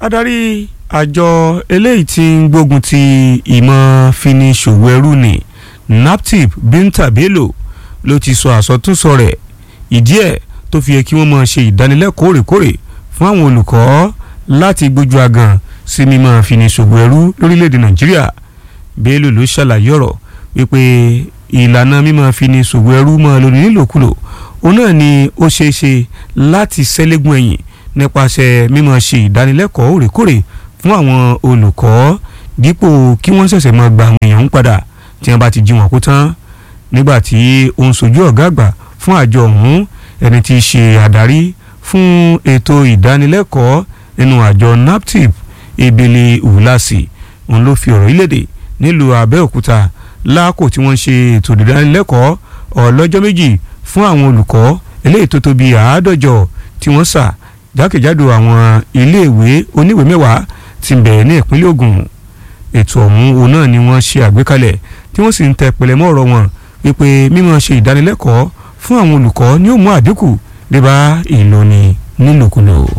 adarí àjọ eléyìí tí ń gbógun ti ìmọ̀ fini ṣòwò ẹrú ni naptip binta bello ló ti sọ àsọtúnsọ rẹ̀ ìdí ẹ̀ tó fi yẹ kí wọ́n máa ṣe ìdánilẹ́kọ̀ọ́ òrèkóòrè fún àwọn olùkọ́ láti gbójú agan sí mímọ̀ fini ṣòwò ẹrú lórílẹ̀‐èdè nàìjíríà bello ló ṣàlàyé ọ̀rọ̀ wípé ìlànà mímọ̀ fini ṣòwò ẹrú máa lórí nílòkulò òun náà ni ó ṣeé ṣe láti ṣẹ́lẹ́gùn ẹ̀yìn nípasẹ̀ mímọ̀ ṣe ìdánilẹ́kọ̀ọ́ òrèkóòrè fún àwọn olùkọ́ dípò kí wọ́n ṣẹ̀ṣẹ̀ máa gba àwọn èèyàn ń padà tí wọ́n bá ti jí wọn kó tán nígbà tí ó ń sojú ọ̀gá àgbà fún àjọ ọ̀hún ẹni tí í ṣe àdarí fún ètò ìdánilẹ́kọ̀ọ́ nínú àjọ naptip ebele wùlásì òun ló fi ọ̀rọ̀ ìlédè nílùú abẹ́òkúta láàkó tí wọ́n ṣe ètò ìdánilẹ́kọ̀ọ́ ọlọ́jọ́ méjì fún àwọn olùkọ́ eléyìí tó tó bíi àádọ́jọ tí wọ́n sà jákèjádò àwọn iléèwé oníwèé mẹ́wàá tí ń bẹ̀rẹ̀ ní ìpínlẹ̀ Ògùn ètò ọ̀hún òun náà ni wọ́n ṣe àgbékalẹ̀ tí wọ́n sì ń tẹ pẹ̀lẹ́mọ́ ọ̀rọ̀ wọn wípé mímọ̀ ṣe ìdánilẹ́kọ̀ọ́ fún àwọn olùkọ́ ni ó mú àdínkù dé bá ìlóni nílòkulò.